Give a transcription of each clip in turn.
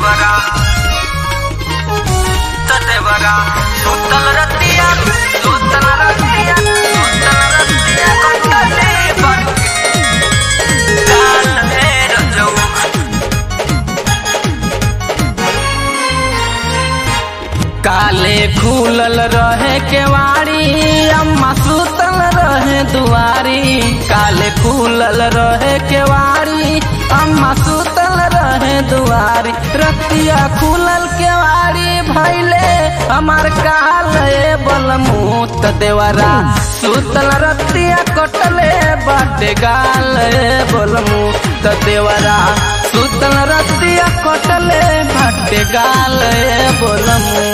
देवरा त देवरा सुतल रतिया सुतल रतिया सुतल रतिया कंटले पर काल हे रजऊ काले खुलल रहे केवाड़ी अम्मा सुतल रहे दुआरी काले खुलल रहे केवाड़ी अम्मा सुतल रहे दुआरी रतिया खुलल केवाड़ी भैले हमार काल बलमूत देवरा सुतल रतिया कटले बाटे गाल बलमूत देवरा सुतल रतिया कटले बाटे गाल बोलमू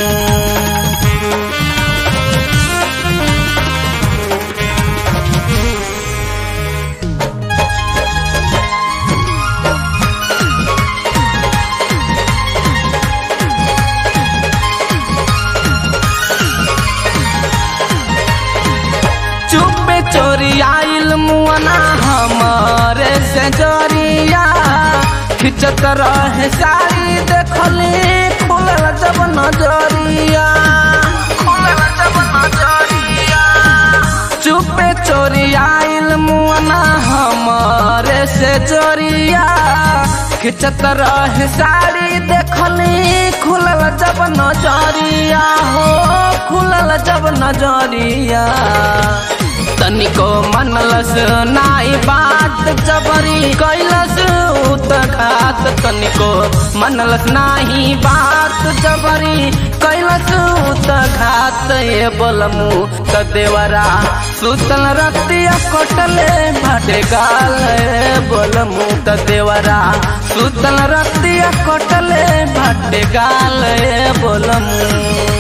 चुपे चोरी आइल मुअना हमारे से जोरिया खिंचत रहे साड़ी देखली खुलल जब नजरिया खुलल जब नजरिया चुपे चोरी आइल मुअना हमारे से जोरिया खिंचत रहे साड़ी देखली खुलल जब नजरिया हो खुलल जब नजरिया तनिको मनलस नाई बात जबरी कैलस उत घात तनिको मनलस नाही बात जबरी कैलस उत घात ये बोलमु त देवरा सुतल रतिया कटले भाटे गाल बोलमु त देवरा सुतल रतिया कटले भाटे गाल बोलमु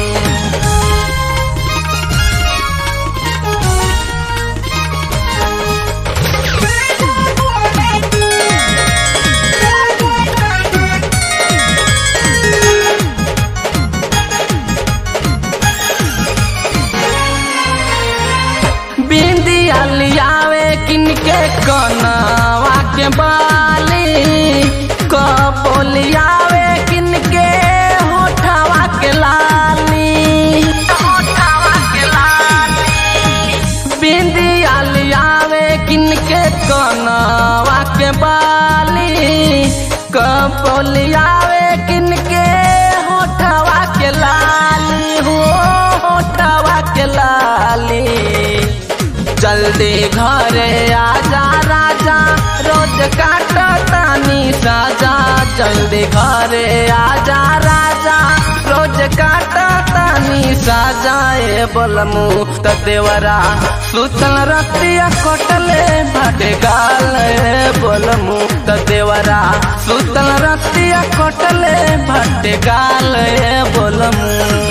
बिंदिया लियावे किनके कनवा के बाली कपोलियावे किनके होठवा के लाली होठवा के लाली बिंदिया लियावे किनके कनवा के बाली कपोलियावे किनके होठवा के लाली हो होठवा के लाली जल्दी घरे आजा राजा रोज काट तानी साजा जल्दी घरे आजा राजा रोज काट तानी साजा ए बोलमु त देवरा सुतल रतिया कटले भाटे गाल ए बोलमु त देवरा सुतल रतिया कटले भाटे गाल ए बोलमु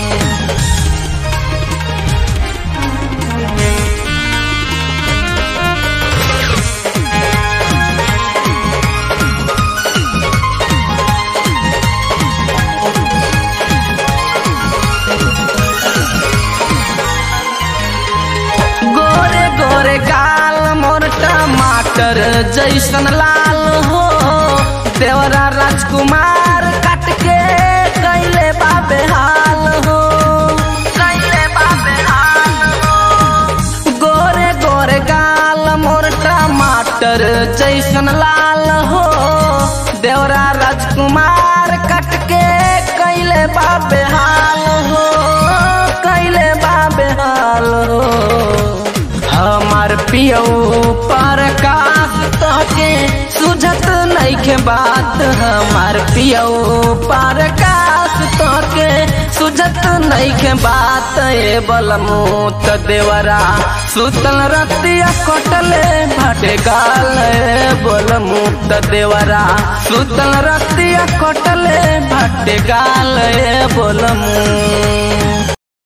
गोरे गोरे गाल मोर टमाटर जैसन लाल हो देवरा राजकुमार काट के कैले बाबे हाल हो कैले बाबे हाल हो गोरे गोरे गाल मोर टमाटर जैसन लाल हो देवरा राजकुमार काट के कैले बाबे हाल हो कैले बाबे हाल हो हमार पियौ पर कास तोके सुझत नइखे बात हमार पियौ पर कास तोके सुझत नइखे बात ए बलमु त देवरा सुतल रतिया कटले भाटे गाल ए बलमु त देवरा सुतल रतिया कटले भाटे गाल ए बलमु